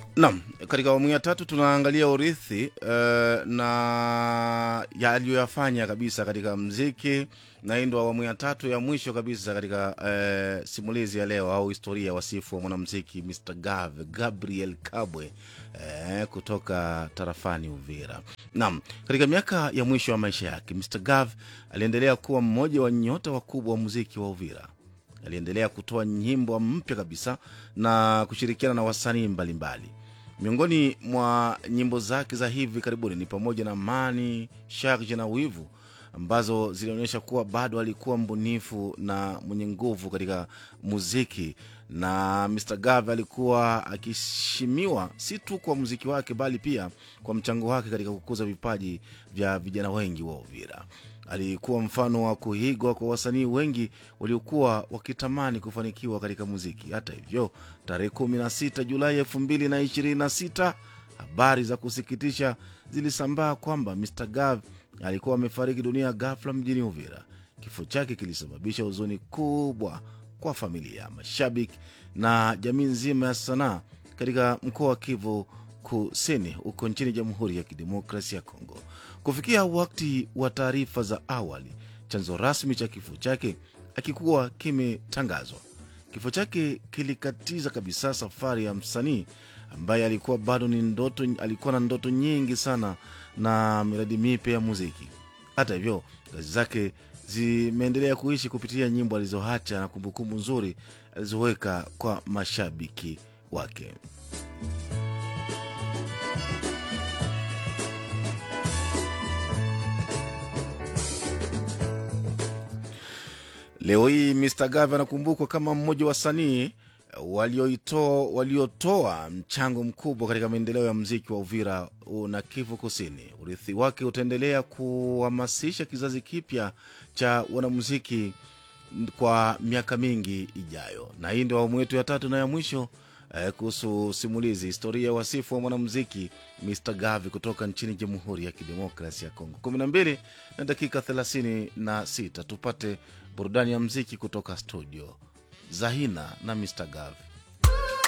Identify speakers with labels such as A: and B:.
A: Naam, katika awamu ya tatu tunaangalia urithi uh, na yaliyoyafanya kabisa katika mziki, na hii ndo awamu ya tatu ya mwisho kabisa katika uh, simulizi ya leo au historia ya wasifu wa mwanamziki Mr Gav Gabriel Kabwe uh, kutoka tarafani Uvira. Naam, katika miaka ya mwisho ya maisha yake Mr Gav aliendelea kuwa mmoja wa nyota wakubwa wa muziki wa Uvira aliendelea kutoa nyimbo mpya kabisa na kushirikiana na wasanii mbalimbali. Miongoni mwa nyimbo zake za hivi karibuni ni pamoja na Mani, Sharje na Wivu ambazo zilionyesha kuwa bado alikuwa mbunifu na mwenye nguvu katika muziki, na Mr Gav alikuwa akiheshimiwa si tu kwa muziki wake bali pia kwa mchango wake katika kukuza vipaji vya vijana wengi wa Uvira. Alikuwa mfano wa kuigwa kwa wasanii wengi waliokuwa wakitamani kufanikiwa katika muziki. Hata hivyo, tarehe 16 Julai 2026 habari za kusikitisha zilisambaa kwamba Mr Gav alikuwa amefariki dunia ghafla mjini Uvira. Kifo chake kilisababisha huzuni kubwa kwa familia, mashabiki na jamii nzima ya sanaa katika mkoa wa Kivu Kusini huko nchini Jamhuri ya Kidemokrasia ya Kongo. Kufikia wakati wa taarifa za awali, chanzo rasmi cha kifo chake akikuwa kimetangazwa. Kifo chake kilikatiza kabisa safari ya msanii ambaye alikuwa bado ni ndoto, alikuwa na ndoto nyingi sana na miradi mipya ya muziki. Hata hivyo, kazi zake zimeendelea kuishi kupitia nyimbo alizoacha na kumbukumbu nzuri alizoweka kwa mashabiki wake. Leo hii Mr Gav anakumbukwa kama mmoja wa wasanii walioitoa waliotoa mchango mkubwa katika maendeleo ya mziki wa Uvira na Kivu Kusini. Urithi wake utaendelea kuhamasisha kizazi kipya cha wanamuziki kwa miaka mingi ijayo. Na hii ndio awamu yetu ya tatu na ya mwisho eh, kuhusu simulizi historia ya wasifu wa mwanamuziki Mr Gavi kutoka nchini Jamhuri ya Kidemokrasia ya Kongo. kumi na mbili na dakika thelathini na sita tupate burudani ya mziki kutoka studio Zahina na Mr Gavi.